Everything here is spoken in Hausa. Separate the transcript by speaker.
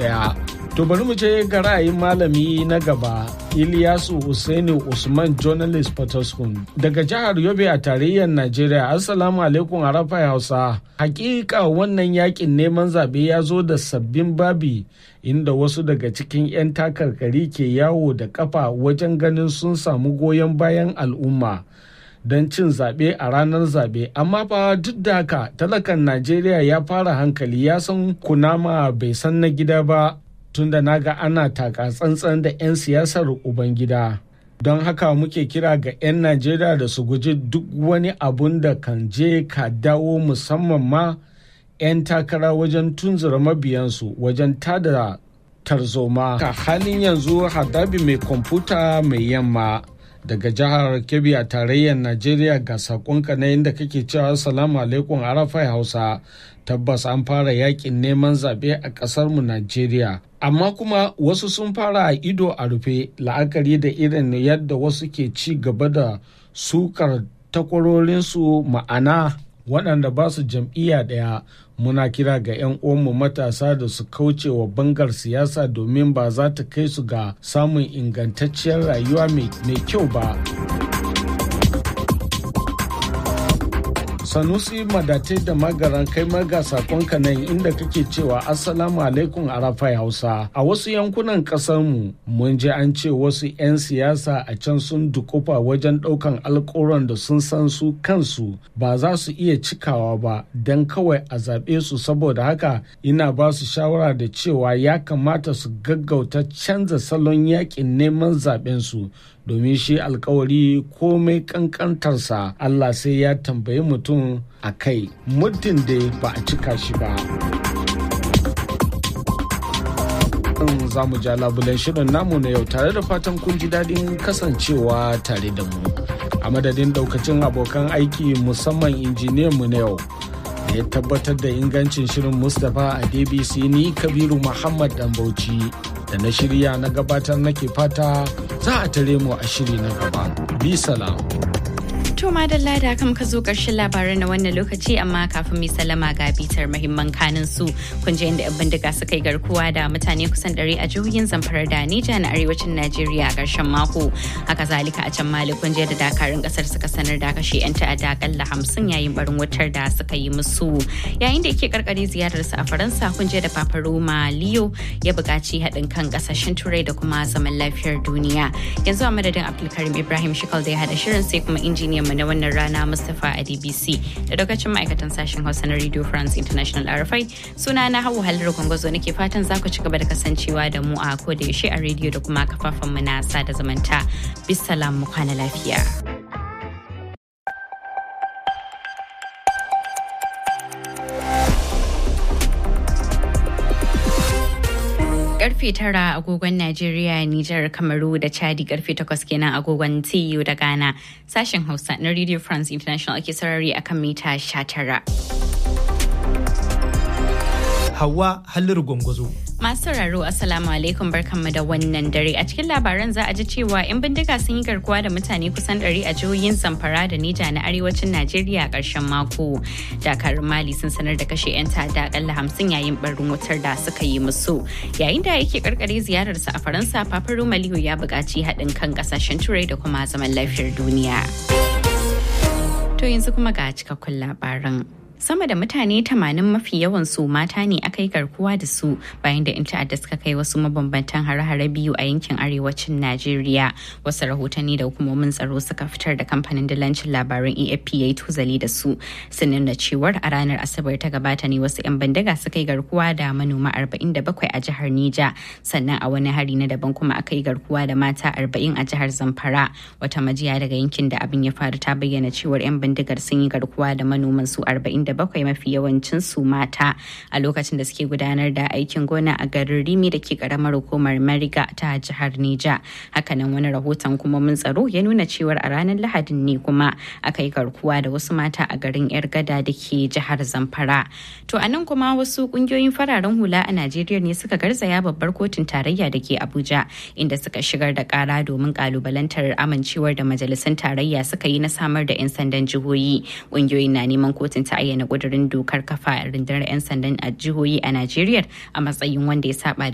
Speaker 1: ɗaya. To bari mu je ga ra'ayin malami na gaba Ilyasu Usaini Usman Journalist Potoskum daga jihar Yobe a tarayyar Najeriya. Assalamu alaikum Arafa Hausa. Hakika wannan yakin neman zaɓe ya zo da sabbin babi inda wasu daga cikin 'yan takarkari ke yawo da kafa wajen ganin sun samu goyon bayan al'umma. don cin zaɓe a ranar zaɓe amma fa duk da haka talakan najeriya ya fara hankali ya san kunama bai san na gida ba tunda naga ana taka tsantsan da 'yan siyasar ubangida don haka muke kira ga 'yan najeriya da su guji duk wani abun da kan je ka dawo musamman ma 'yan takara wajen tunzura mabiyansu wajen tada tarzoma ka halin yanzu hadabi mai kwamfuta mai yamma daga jihar kebbi a tarayyar najeriya ga sakonka na inda kake cewa salamu alaikum arafai hausa tabbas an fara yakin neman zaɓe a ƙasarmu najeriya amma kuma wasu sun fara a ido a rufe la'akari da irin yadda wasu ke ci gaba da sukar takwarorinsu ma'ana waɗanda ba su jam'iyya ɗaya muna kira ga 'yan uwanmu matasa da su kauce wa bangar siyasa domin ba za ta kai su ga samun ingantacciyar rayuwa mai kyau ba. sanusi madatai da magaran kai maga sakonka nan inda kake cewa assalamu alaikum arafai hausa a wasu yankunan mu mun ji an ce wasu 'yan siyasa a can sun dukufa wajen daukan alkoron da sun san su kansu ba za su iya cikawa ba don kawai a zaɓe su saboda haka ina ba su shawara da cewa ya kamata su gaggauta canza salon yakin neman zaɓen su domin shi alkawari komai kankantarsa Allah sai ya tambayi mutum a kai muddin da ba a cika shi ba. za mu ja labulen shirin namu na yau tare da fatan kun ji daɗin kasancewa tare da mu a madadin daukacin abokan aiki musamman injiniyan mu na yau da ya tabbatar da ingancin shirin mustapha a dbc ni kabiru muhammad dan bauchi da na shirya na gabatar nake fata za a tare mu a shiri na gaba. Bi salam.
Speaker 2: To madalla da kam ka zo ƙarshen labaran na wannan lokaci amma kafin mai salama ga bitar mahimman kanin su kun je inda 'yan bindiga suka yi garkuwa da mutane kusan ɗari a jihohin zamfara da Nija na arewacin Najeriya a ƙarshen mako. Haka zalika a can Mali kun je da dakarun ƙasar suka sanar da kashe 'yan ta'adda akalla hamsin yayin barin wutar da suka yi musu. Yayin da yake karkare ziyararsa a Faransa kun je da Papa Roma Leo ya buƙaci haɗin kan ƙasashen Turai da kuma zaman lafiyar duniya. Yanzu a madadin Abdulkarim Ibrahim Shikal da ya haɗa shirin sai kuma injiniyan mu na wannan rana Mustapha a DBC da lokacin ma'aikatan sashen Hausa na Radio France International RFI suna na Hauwa Haliru Gwangwazo nake fatan za ku ci gaba da kasancewa da mu a ko da yaushe a rediyo da kuma kafafen mu na sada zamanta. Bisalam mu kwana lafiya. karfe tara agogon Najeriya, Nijar, Kamaru da Chadi karfe takwas kenan agogon TU da Ghana. Sashen Hausa na Radio France International ake sarari akan mita 19.
Speaker 3: Hawa Halliru Gwangwazo.
Speaker 2: Masu sauraro Assalamu alaikum barkanmu da wannan dare. A cikin labaran za a ji cewa 'yan bindiga sun yi garkuwa da mutane kusan 100 a jihohin Zamfara da Nija na arewacin Najeriya a ƙarshen mako. Dakarun Mali sun sanar da kashe 'yan ta'adda akalla hamsin yayin barin wutar da suka yi musu. Yayin da yake karkare ziyararsa a Faransa, Papa Roma Leo ya buƙaci haɗin kan ƙasashen Turai da kuma zaman lafiyar duniya. To yanzu kuma ga cikakkun labaran. sama da mutane 80 mafi yawan su mata ne aka yi garkuwa da su bayan da 'yan ta'adda suka kai wasu mabambantan hare-hare biyu a yankin arewacin najeriya wasu rahotanni da hukumomin tsaro suka fitar da kamfanin dalancin labaran afp ya yi tuzali da su sun nuna cewar a ranar asabar ta gabata ne wasu 'yan bandaga suka yi garkuwa da manoma 47 a jihar nija sannan a wani hari na daban kuma aka yi garkuwa da mata 40 a jihar zamfara wata majiya daga yankin da abin ya faru ta bayyana cewar 'yan bindigar sun yi garkuwa da manoman su 40 bakwai mafi yawancin su mata a lokacin da suke gudanar da aikin gona a garin rimi da ke karamar hukumar mariga ta jihar nija hakanan wani rahoton kuma mun tsaro ya nuna cewar a ranar lahadin ne kuma aka yi garkuwa da wasu mata a garin yar gada da ke jihar zamfara to a nan kuma wasu kungiyoyin fararen hula a najeriya ne suka garzaya babbar kotun tarayya da ke abuja inda suka shigar da kara domin kalubalantar amincewar da majalisun tarayya suka yi na samar da 'yan sandan jihohi kungiyoyin na neman kotun ta ayyana kudurin dokar kafa rundunar 'yan sandan a jihohi a Najeriya a matsayin wanda ya saba